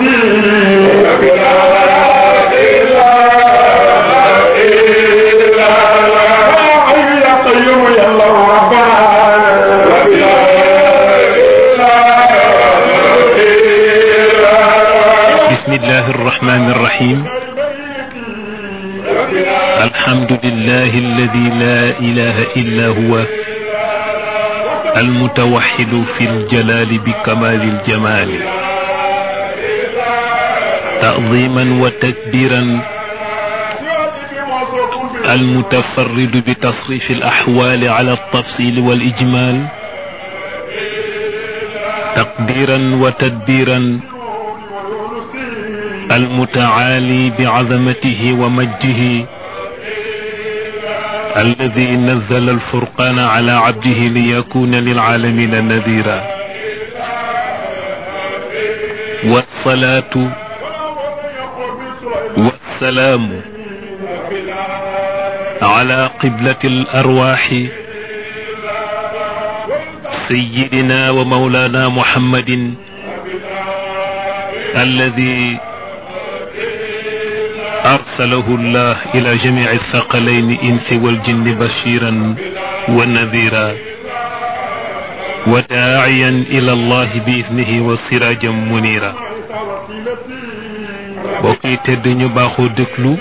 بسم الله الرحمن الرحيم الحمد لله الذي لا إله إلا هو المتوحد في الجلال بكمال الجمال تعظيما وتكبيرا المتفرد بتصريف الأحوال على التفصيل والإجمال تقديرا وتدبيرا المتعالي بعظمته ومجده الذي نزل الفرقان على عبده ليكون للعالمين نذيرا والصلاة والسلام على قبلة الأرواح سيدنا ومولانا محمد الذي أرسله الله إلى جميع الثقلين إنس والجن بشيرا ونذيرا وداعيا إلى الله بإذنه وسراجا منيرا بوكي تدني باخو دكلو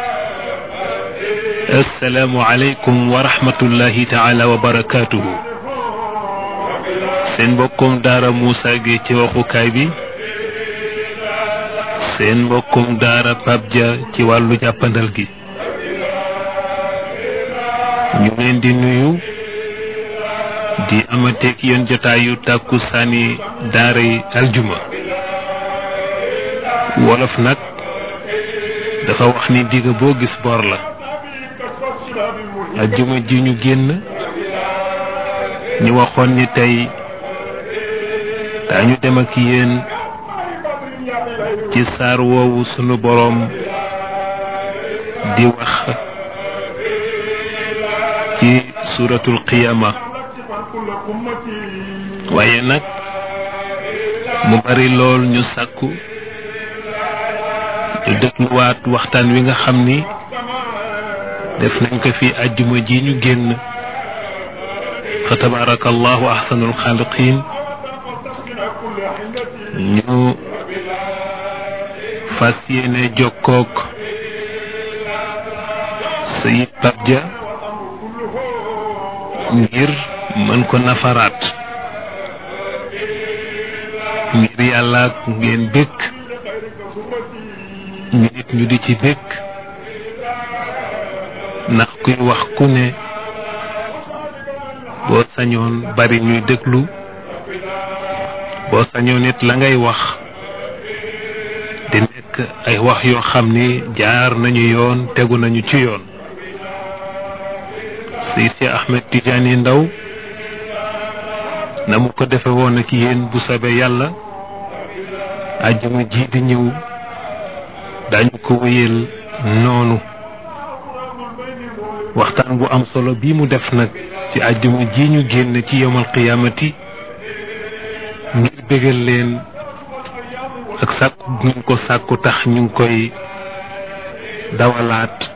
السلام عليكم ورحمة الله تعالى وبركاته سين بوكم دار موسى جي ci waxukaay bi seen mbokkum daara Pape Dia ci wàllu jàppandal gi ñu leen di nuyu di amateeg yéen jotaayu tàkku saani daara yi aljuma wolof nag dafa wax ni digg boo gis bor la aljuma ji ñu génn ñu waxoon ni tey daañu dem ak yéen ci saar woowu sunu boroom di wax ci suuratul qiyaama waaye nag mu bari lool ñu sàkku ñu dégluwaat waxtaan wi nga xam ni def nañ ko fi àjjuma ji ñu génn fa tabaarakallahu ahsanul xaaliqiin ñu fas yéene jokkook sayid Pape Dia ngir mën ko nafaraat ngir yàlla ak ngeen bëgg ñu nit ñu di ci bëgg ndax kuy wax ku ne boo sañoon bari ñuy déglu boo sañoon nit la ngay wax di nekk ay wax yoo xam ni jaar nañu yoon tegu nañu ci yoon Seydi Si Ahmed Tidiane Ndaw na mu ko defe woon ak yéen bu soobee yàlla àjjuma ji di ñëw dañu ko wéyal noonu waxtaan bu am solo bii mu def nag ci àjjuma ji ñu génn ci yomal qiyaamati ngir bégal leen ak sàkku ñu ko sàkku tax ñu ngi koy dawalaat